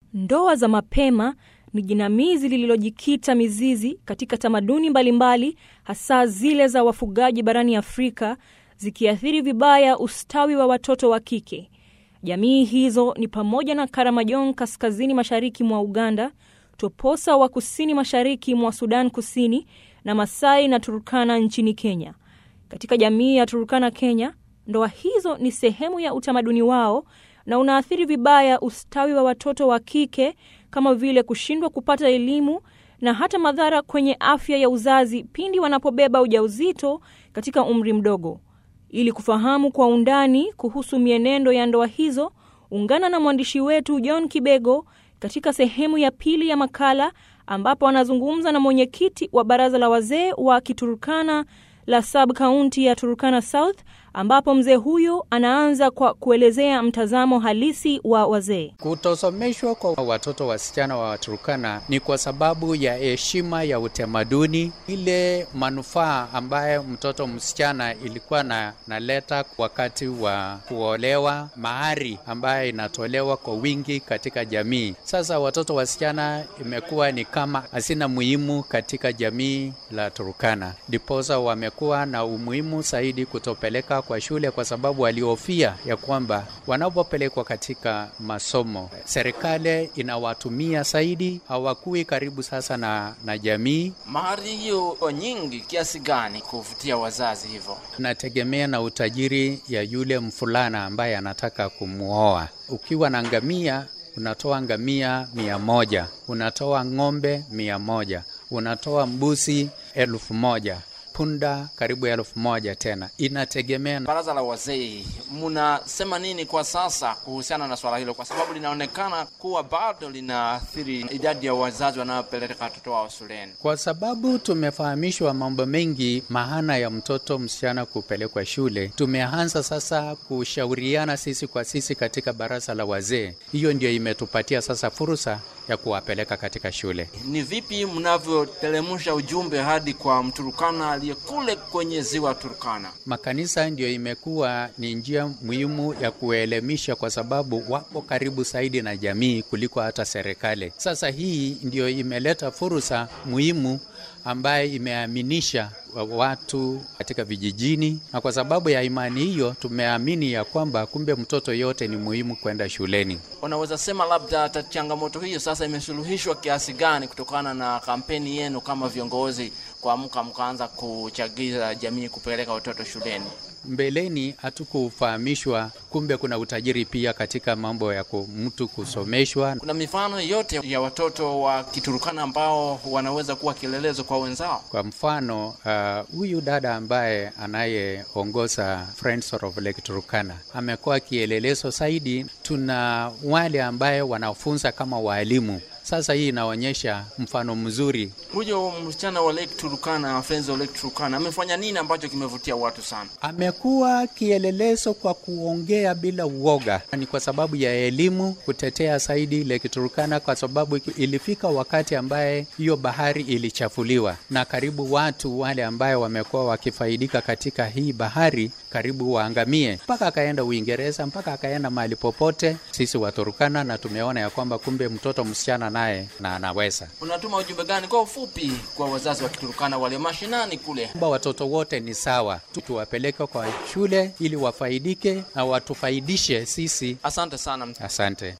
Ndoa za mapema ni jinamizi lililojikita mizizi katika tamaduni mbalimbali, hasa zile za wafugaji barani Afrika, zikiathiri vibaya ustawi wa watoto wa kike. Jamii hizo ni pamoja na Karamajong kaskazini mashariki mwa Uganda, Toposa wa kusini mashariki mwa Sudan Kusini na Masai na Turkana nchini Kenya. Katika jamii ya Turkana Kenya, ndoa hizo ni sehemu ya utamaduni wao na unaathiri vibaya ustawi wa watoto wa kike kama vile kushindwa kupata elimu na hata madhara kwenye afya ya uzazi pindi wanapobeba ujauzito katika umri mdogo. Ili kufahamu kwa undani kuhusu mienendo ya ndoa hizo, ungana na mwandishi wetu John Kibego katika sehemu ya pili ya makala ambapo anazungumza na mwenyekiti wa baraza la wazee wa Kiturkana la sub kaunti ya Turkana South ambapo mzee huyo anaanza kwa kuelezea mtazamo halisi wa wazee. Kutosomeshwa kwa watoto wasichana wa Turkana ni kwa sababu ya heshima ya utamaduni, ile manufaa ambayo mtoto msichana ilikuwa na naleta wakati wa kuolewa, mahari ambayo inatolewa kwa wingi katika jamii. Sasa watoto wasichana imekuwa ni kama hazina muhimu katika jamii la Turkana, ndiposa wamekuwa na umuhimu zaidi kutopeleka kwa shule kwa sababu walihofia ya kwamba wanapopelekwa katika masomo serikali inawatumia zaidi, hawakui karibu sasa na, na jamii. Mahari hiyo nyingi kiasi gani kuvutia wazazi hivyo? Inategemea na utajiri ya yule mfulana ambaye anataka kumwoa. Ukiwa na ngamia unatoa ngamia mia moja, unatoa ng'ombe mia moja, unatoa mbuzi elfu moja punda karibu elfu moja tena, inategemea. Baraza la wazee, mnasema nini kwa sasa kuhusiana na swala hilo, kwa sababu linaonekana kuwa bado linaathiri idadi ya wazazi wanaopeleka watoto wao shuleni? Kwa sababu tumefahamishwa mambo mengi, maana ya mtoto msichana kupelekwa shule. Tumeanza sasa kushauriana sisi kwa sisi katika baraza la wazee, hiyo ndio imetupatia sasa fursa ya kuwapeleka katika shule. Ni vipi mnavyoteremsha ujumbe hadi kwa Mturukana aliye kule kwenye ziwa Turkana? Makanisa ndio imekuwa ni njia muhimu ya kuelimisha, kwa sababu wapo karibu zaidi na jamii kuliko hata serikali. Sasa hii ndio imeleta fursa muhimu ambaye imeaminisha watu katika vijijini, na kwa sababu ya imani hiyo tumeamini ya kwamba kumbe mtoto yote ni muhimu kwenda shuleni. Unaweza sema labda changamoto hiyo sasa imesuluhishwa kiasi gani kutokana na kampeni yenu kama viongozi kuamka mkaanza kuchagiza jamii kupeleka watoto shuleni? Mbeleni hatukufahamishwa kumbe kuna utajiri pia katika mambo ya mtu kusomeshwa. Kuna mifano yote ya watoto wa Kiturukana ambao wanaweza kuwa kielelezo kwa wenzao. Kwa mfano huyu uh, dada ambaye anayeongoza Friends of Lake Turkana amekuwa kielelezo zaidi. Tuna wale ambaye wanafunza kama waalimu sasa hii inaonyesha mfano mzuri. Huyo msichana wa Lake Turkana, Friends of Lake Turkana, amefanya nini ambacho kimevutia watu sana? Amekuwa kielelezo kwa kuongea bila uoga. Ni kwa sababu ya elimu, kutetea zaidi Lake Turkana, kwa sababu ilifika wakati ambaye hiyo bahari ilichafuliwa na karibu watu wale ambaye wamekuwa wakifaidika katika hii bahari karibu waangamie, mpaka akaenda Uingereza, mpaka akaenda mahali popote. Sisi Waturkana na tumeona ya kwamba kumbe mtoto msichana naye na anaweza. Unatuma ujumbe gani kwa ufupi kwa wazazi wa Kiturkana walio mashinani kule? Kwamba watoto wote ni sawa, tuwapeleke kwa shule ili wafaidike na watufaidishe sisi. Asante sana. Asante.